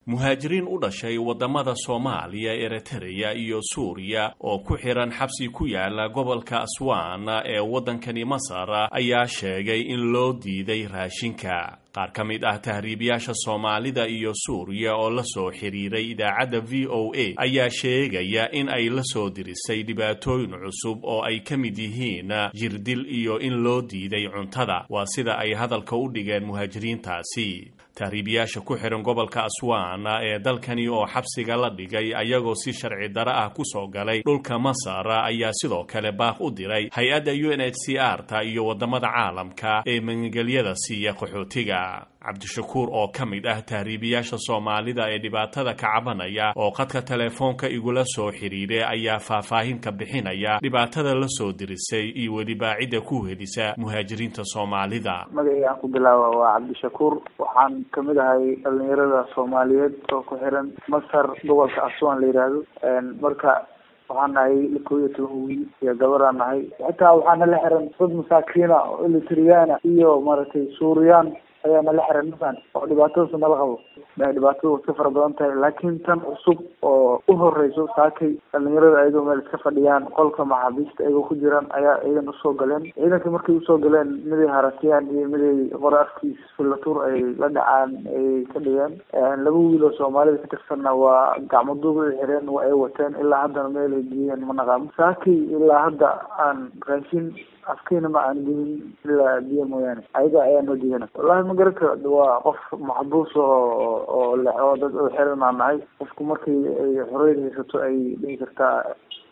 muhaajiriin u dhashay waddamada soomaaliya eritreya iyo suuriya oo ku xihan xabsi ku yaala gobolka aswan ee waddankani masar ayaa sheegay in loo diiday raashinka qaar ka mid ah tahriibiyaasha soomaalida iyo suuriya oo la soo xiriiray idaacadda v o a ayaa sheegaya in ay la soo dirisay dhibaatooyin cusub oo ay ka mid yihiin jirdil iyo in loo diiday cuntada waa sida ay hadalka u dhigeen muhaajiriintaasi tahriibiyaasha ku xihan gobolka aswan ee dalkani oo xabsiga la dhigay ayagoo si sharci daro ah ku soo galay dhulka masar ayaa sidoo kale baaq u diray hay-adda u n h c r ta iyo waddamada caalamka ee magangelyada siiya qaxootiga cabdishakuur oo ka mid ah tahriibiyaasha soomaalida ee dhibaatada ka cabanaya oo khadka teleefoonka igula soo xidhiiray ayaa faahfaahin ka bixinaya dhibaatada la soo dirisay iyo weliba cidda ku helisa muhaajiriinta soomaalida magacii aan ku bilaaba waa cabdishakuur waxaan kamid ahay dhalinyarada soomaaliyeed oo ku xiran masar gobolka aswan la yidhaahdo marka waxaan nahay kow iyo toban wiil iyo gabaraan nahay xitaa waxaa nala xiran dad masaakiina oo elitriyaana iyo maaragtay suuriyaan ayaa nala xiran mafan oo dhibaatadaas nala qabo dhibaatadu way ka fara badan tahay laakiin tan cusub oo u horeyso saakay dhalinyarada ayagoo meel iska fadhiyaan qolka maxaabiista ayagoo ku jiraan ayaa ciidan usoo galeen ciidankii markay usoo galeen miday haratiyaan iyo miday qora afkiis filatuur ay la dhacaan ay ka dhigeen laba wiil oo soomaalida ka tirsanna waa gacmo duub ay xireen waa ay wateen ilaa haddana meel ay geeyeen ma naqaamo saakay ilaa hadda aan raashin afkiina ma aan gelin ilaa biyo mooyaane ayaga ayaa noo diidana wallahi ma garan karo waa qof maxbuus oo oo le oo dad oo xiran aan nahay qofku markii ay xoreyd haysato ay dhihi kartaa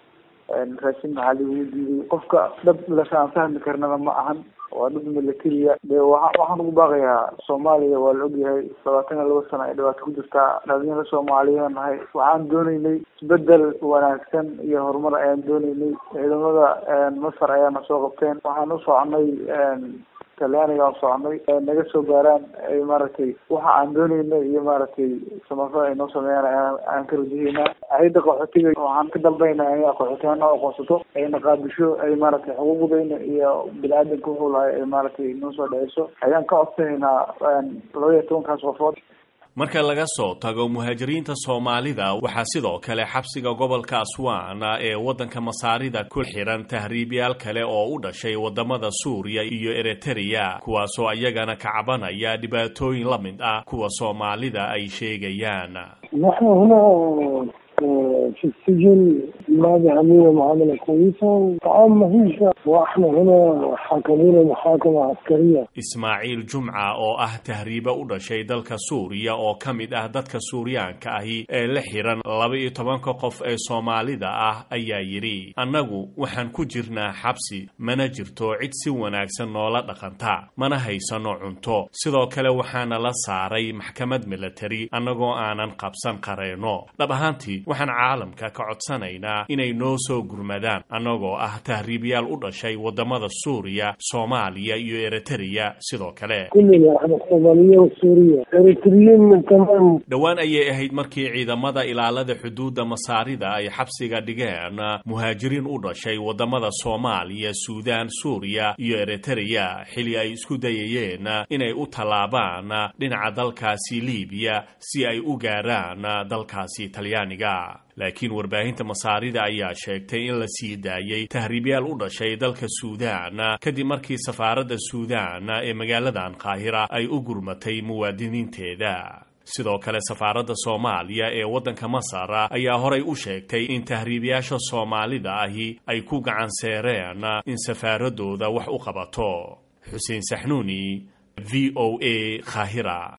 raashin maxaa lagu diiday qofka dhab lasaan fahmi karnana ma ahan waa dhab militariya de waa waxaan ugu baaqayaa soomaaliya waa la ogyahay labaatan iyo laba sano ay dhibaato ku jirtaa dhalinyaro soomaaliya nahay waxaan dooneynay isbedel wanaagsan iyo horumar ayaan dooneynay ciidamada masar ayaana soo qabteen waxaan u soconay talyaaniga aan soconay naga soo gaaraan ay maaragtay waxa aan dooneyna iyo maaragtay samafal ay noo sameeyaan aan ka rajaheynaa hay-adda qaxootiga waxaan ka dalbaynaa in qaxootiyahan noo aqoonsato ayna qaabisho ay maaragtay xuquuqdayna iyo bini-aadanka wuxuu lahay ay maaragtay noo soo dhaceyso ayaan ka codsanaynaa laba iyo tobankaas qofood marka laga soo tago muhaajiriinta soomaalida waxaa sidoo kale xabsiga gobolka aswan ee waddanka masaarida ku xihan tahriibyaal kale oo u dhashay waddamada suuriya iyo eritreya kuwaasoo ayagana ka cabanaya dhibaatooyin la mid ah kuwa soomaalida ay sheegayaan نحن هنا في السجن ما بيعملوا معاملة كويسة وطعام ما فيش واحنا هنا حاكمين محاكمة عسكرية ismaaciil jumca oo ah tahriibe u dhashay dalka suuriya oo ka mid ah dadka suuriyaanka ahi ee la xihan laba iyo tobanka qof ee soomaalida ah ayaa yidhi annagu waxaan ku jirnaa xabsi mana jirto cid si wanaagsan noola dhaqanta mana haysano cunto sidoo kale waxaana la saaray maxkamad milatari annagoo aanan qabsan qareenno dhab ahaantii waxaan caalamka ka codsanaynaa inay noo soo gurmadaan annagoo ah tahriibyaal u dhashay waddamada suuriya soomaaliya iyo eritreya sidoo kale كلنا احنا الصومالية والسورية اريتريين من كمان dhowaan ayay ahayd markii ciidamada ilaalada xuduudda masaarida ay xabsiga dhigeen muhaajiriin u dhashay waddamada soomaaliya suudaan suuriya iyo eritreya xili ay isku dayayeen inay u tallaabaan dhinaca dalkaasi liibiya si ay u gaaraan dalkaasi talyaaniga laakiin warbaahinta masaarida ayaa sheegtay in la sii daayey tahriibyaal u dhashay dalka suudaan kadib markii safaaradda suudaan ee magaaladan qaahira ay u gurmatay muwaadiniinteeda sidoo kale safaaradda soomaaliya ee waddanka masar ayaa horay u sheegtay in tahriibayaasha soomaalida ahi ay ku gacan seereen in safaaradooda wax u qabato xuseen saxnuuni v o a qaahira